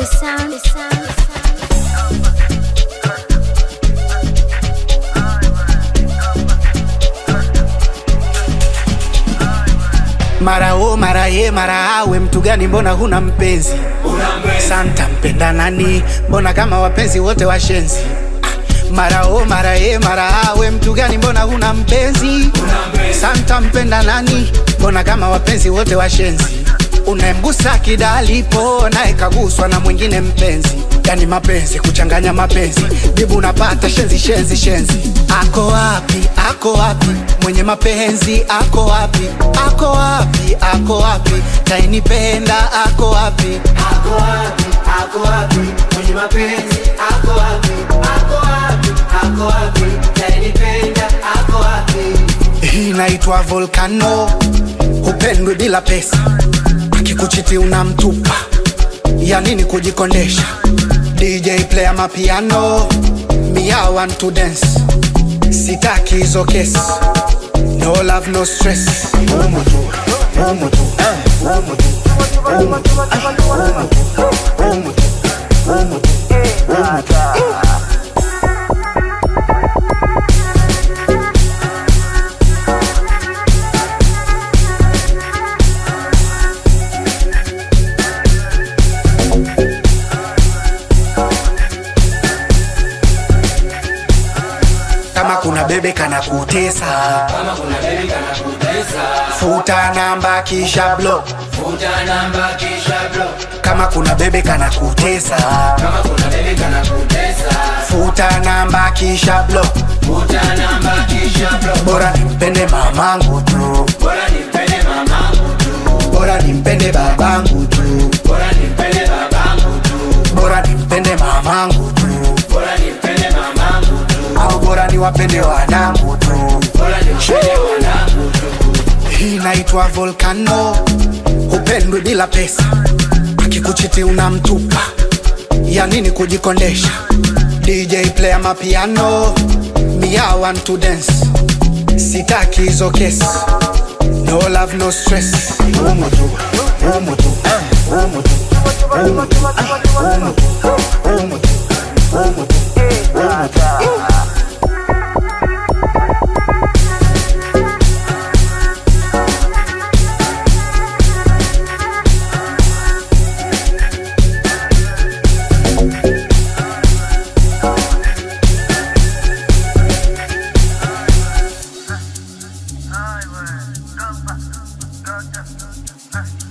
the sound, the sound, the sound. mara o mara ye mara awe mtu gani mbona huna mpenzi santa mpenda nani mbona kama wapenzi wote washenzi Ah, mara o mara ye mara awe mtu gani mbona huna mpenzi santa mpenda nani mbona kama wapenzi wote washenzi unayemgusa kidalipo naye kaguswa na mwingine mpenzi yani mapenzi kuchanganya mapenzi jibu unapata shenzi shenzi shenzi ako wapi ako wapi mwenye mapenzi ako wapi ako wapi ako wapi tainipenda ako wapi Ako wapi, ako wapi, mwenye mapenzi ako wapi, ako wapi, ako wapi, tainipenda ako wapi? hii inaitwa volcano hupendwi bila pesa akikuchiti unamtupa ya nini kujikondesha dj player mapiano mia want to dance sitaki hizo kesi no love no stress Umu tu, umu tu, eh, umu tu, umu tu, ah, umu tu, umu tu, umu tu, umu tu. kama kuna bebe kana kutesa Kama kuna baby kana kutesa, futa namba kisha block futa namba kisha block. kama kuna bebe kana kutesa Kama kuna baby kana kutesa, futa namba kisha block futa namba kisha block. bora nimpende mamangu tu Bora nimpende mamangu tu, bora nimpende babangu tu bora nimpende babangu tu, bora nimpende mamangu tu bora nimpende mamangu tu, au bora niwapende wanangu tu bora nimpende wanangu tu. hii inaitwa volcano hupendwi bila pesa akikuchiti unamtupa ya nini kujikondesha dj player mapiano mia want to dance sitaki hizo kesi no love no stress umu tu umu tu eh, umu tu umu tu ah, umu tu umu tu umu tu umu tu Highway, go back, go just,